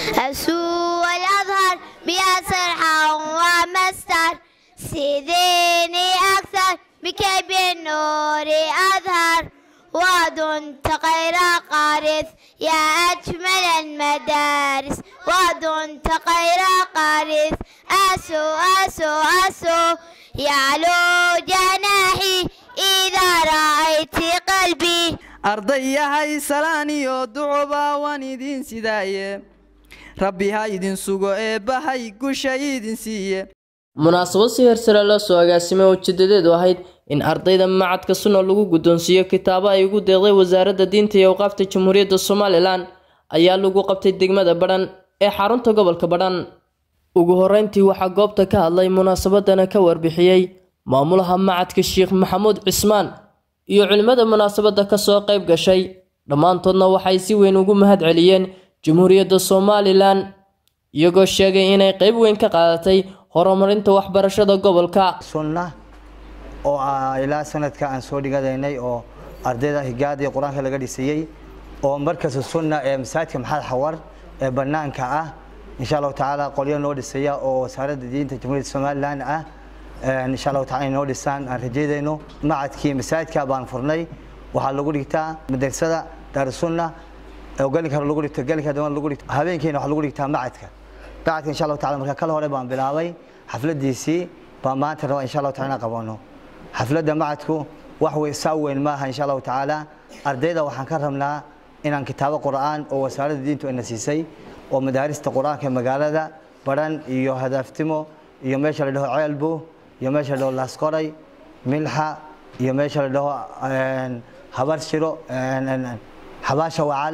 أسوء الأظهر بها سرحا ومستر سيديني أكثر بكيب النور أظهر واد غير قارث يا أجمل المدارس واد غير قارث أسو أسو أسو يعلو جناحي إذا رأيت قلبي arday yahay salaan iyo ducoba waan idin sidaaye rabbi ha idin sugo eebbahay gusha idin siiye munaasabad si hersare loo soo agaasimay oo ujeedadeedu ahayd in ardayda macadka sunna lagu guddoonsiiyo kitaabo ay ugu deeqday wasaaradda diinta iyo awqaafta jamhuuriyadda somalilan ayaa lagu qabtay degmada badhan ee xarunta gobolka badhan ugu horreyntii waxaa goobta ka hadlay munaasabadana ka warbixiyey maamulaha macadka sheekh maxamuud cismaan iyo culimmada munaasabadda kasoo qayb gashay dhammaantoodna waxay si weyn ugu mahad celiyeen jamhuuriyadda somalilan iyagoo sheegay inay qayb weyn ka qaadatay horumarinta waxbarashada gobolka sunna oo ah ilaa sanadka aan soo dhigadaynay oo ardayda higaada iyo qur-aanka laga dhisayey oo markasta sunna ee masaajidka maxamed xawar ee banaanka ah insha allahu tacaala qolyo noo dhisaya oo wasaaradda diinta jamhuuriyadda somalilan ah insha allahu taala inoo dhisaan aan rajeydayno macadkii masaajidka baan furnay waxaa lagu dhigtaa madrasada daarusunna oo gelinka hore lagu dhigto gelinka dambe lagu dhigto habeenkiina waxaa lagu dhigtaa macadka macadka insha allahu taala marka kala hore baan bilaabay xafladiisii baan maanta rabaa insha allahu taala inaan qabano xafladda macadku wax wey saa weyn maaha insha allahu tacaala ardayda waxaan ka rabnaa inaan kitaabo qur'aan oo wasaaradda diintu ina siisay oo madaarista qur'aanka magaalada baran iyo hadaaftimo iyo meesha la dhaho ceelbo iyo meesha la dhaho laasqoray milxa iyo meesha la dhaho habar shiro xabaasha wacal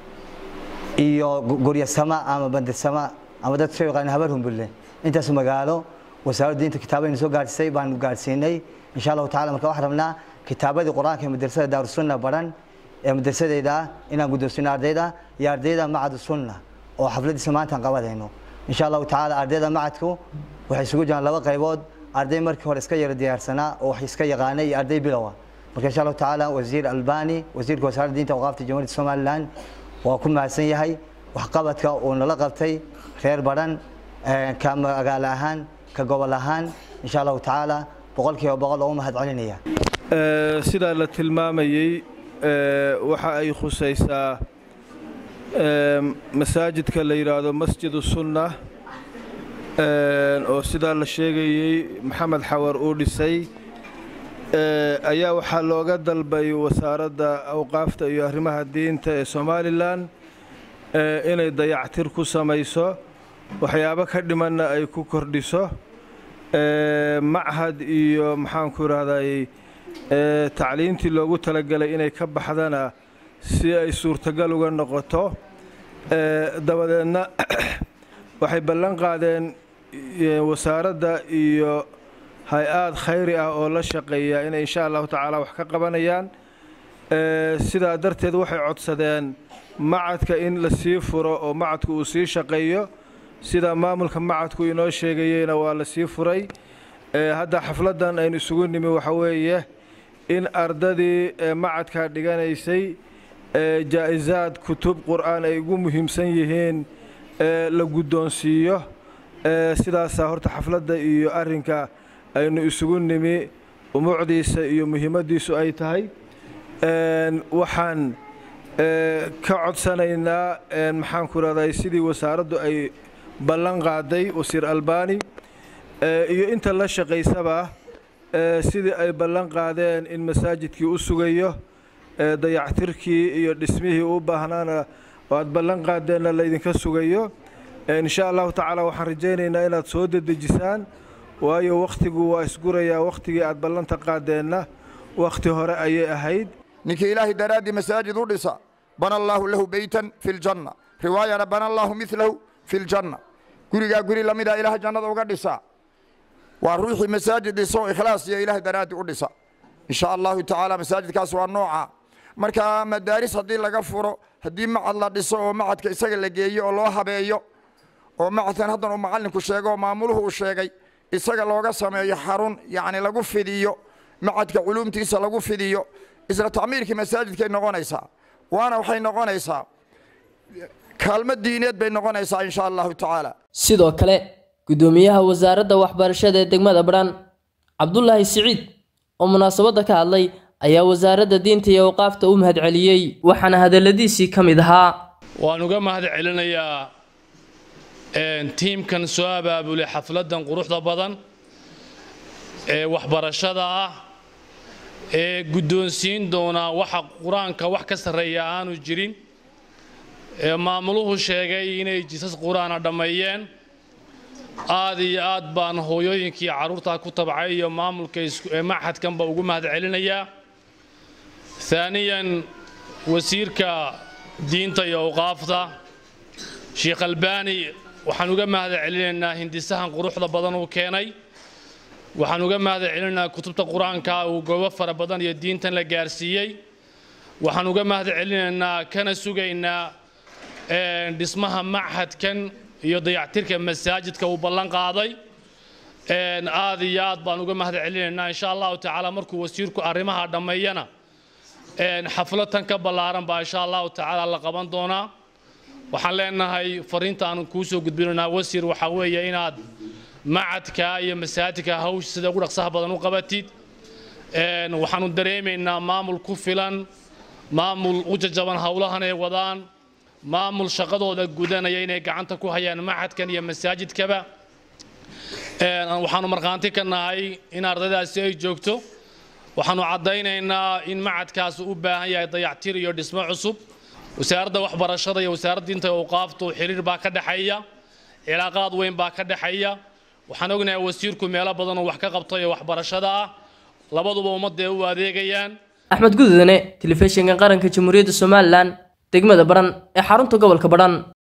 iyo guryasama ama bandirsama ama dad soo yaqaan habar humbulle intaas magaalo wasaaradda diinta kitaabaynu soo gaadhsay baanu gaadhsiinay insha allahu tacala marka waxaan rabnaa kitaabadii qur-aanka ee madrasada daarusunna baran ee madrasadeyda ah inaan guddoonsino ardayda iyo ardayda macad sunna oo xafladiisa maanta aan qabadayno insha allahu tacaala ardayda macadku waxay isugu jiraan laba qaybood arday markii hore iska yara diyaarsanaa oo wax iska yaqaanay iyo arday bilowa marka insha allahu tacaala wasiir albani wasiirka wasaaradda diinta awqaafta jamhuuriyadda somalilan waa ku mahadsan yahay waxqabadka uu nala qabtay reer baran ka magaalo ahaan ka gobol ahaan insha allahu tacaala boqolkiiba boqol oo u mahad celinaya sidaa la tilmaamayey waxa ay khusaysaa masaajidka la yidhaahdo masjidu sunna oo sidaa la sheegayey maxamed xawar uu dhisay ayaa waxaa looga dalbay wasaaradda awqaafta iyo arrimaha diinta ee somalilan inay dayactir ku samayso waxyaabo ka dhimanna ay ku kordhiso machad iyo maxaanku idhahdayy tacliintii loogu talagelay inay ka baxdana si ay suurtagal uga noqoto dabadeedna waxay ballan qaadeen wasaaradda iyo hay-aad khayri ah oo la shaqeeya inay insha allahu tacaala wax ka qabanayaan sidaa darteed waxay codsadeen macadka in la sii furo oo macadku uu sii shaqeeyo sida maamulka macadku inoo sheegayeyna waa la sii furay hadda xafladdan aynu isugu nimi waxa weeye in ardadii macadka dhiganaysay jaa'isaad kutub qur'aan ay ugu muhiimsan yihiin la guddoonsiiyo sidaasaa horta xafladda iyo arrinka aynu isugu nimi umuucdiisa iyo muhiimaddiisu ay tahay waxaan ka codsanaynaa maxaanku rahday sidii wasaaraddu ay ballan qaaday wasiir albani iyo inta la shaqaysaba sidii ay ballan qaadeen in masaajidkii u sugayo dayactirkii iyo dhismihii u baahnaana oo aad ballan qaadeenna laydinka sugayo insha allahu tacaala waxaan rajaynaynaa inaad soo dedejisaan waayo wakhtigu waa isgurayaa wakhtigii aad ballanta qaadeenna wakhti hore ayay ahayd ninkii ilaahay daraaddii masaajid u dhisa bana allaahu lahu beytan fi ljanna riwaayana bana allaahu milahu fi ljanna gurigaa guri la mida ilaah jannada uga dhisa waa ruuxii masaajid dhiso ikhlaas iyo ilaah daraaddi u dhisa insha allahu tacaala masaajidkaas waa nooca marka madaaris haddii laga furo haddii macad la dhiso oo macadka isaga la geeyo oo loo habeeyo oo macadkan haddan uu macallinku sheego oo maamuluhu uu sheegay isaga looga sameeyo xarun yacni lagu fidiyo macadka culuumtiisa lagu fidiyo isla tacmiirkii masaajidkay noqonaysaa waana waxay noqonaysaa kaalmo diineed bay noqonaysaa insha allahu tacaala sidoo kale gudoomiyaha wasaaradda waxbarashada ee degmada badhan cabdulaahi siciid oo munaasabadda ka hadlay ayaa wasaaradda diinta iyo awqaafta u mahadceliyey waxaana hadalladiisii ka mid ahaa waan uga mahad celinayaa tiimkan soo abaabulay xafladdan quruxda badan ee waxbarashada ah ee guddoonsiin doonaa waxa qur-aanka wax ka sarreeya aanu jirin ee maamuluhu sheegay inay jisas qur-aana dhammeeyeen aad iyo aad baan hooyooyinkii carruurtaa ku tabcay iyo maamulka ee maxadkanba ugu mahad celinayaa haaniyan wasiirka diinta iyo awqaafta sheekh albaani waxaan uga mahad celinaynaa hindisahan quruxda badan uu keenay waxaan uga mahad celinaynaa kutubta qur-aanka uu goobo fara badan iyo diintan la gaarsiiyey waxaan uga mahad celinaynaa kana sugaynaa dhismaha machadkan iyo dayactirka masaajidka uu ballan qaaday aad iyo aad baan uga mahad celinaynaa insha allahu tacaala markuu wasiirku arrimaha dhammeeyana xaflad tan ka ballaaran baa insha allahu tacaala la qaban doonaa waxaan leenahay fariinta aanu kuu soo gudbinaynaa wasiir waxaa weeye inaad macadka iyo masaajidka hawsha sida ugu dhaqsaha badan u qabatid waxaanu dareemaynaa maamul ku filan maamul u jajaban howlahan ay wadaan maamul shaqadooda gudanaya inay gacanta ku hayaan macadkan iyo masaajidkaba waxaanu markhaanti ka nahay in ardaydaasi ay joogto waxaanu caddaynaynaa in macadkaas u baahan yahay dayactir iyo dhismo cusub wasaaradda waxbarashada iyo wasaaradda diinta iyo awqaaftu xiriir baa ka dhexeeya cilaaqaad weyn baa ka dhexeeya waxaan ognahay wasiirku meelo badan oo wax ka qabto iyo waxbarashada ah labaduba ummadda u adeegayaan axmed gududane telefishinka qaranka jamhuuriyadda somalilan degmada badhan ee xarunta gobolka badhan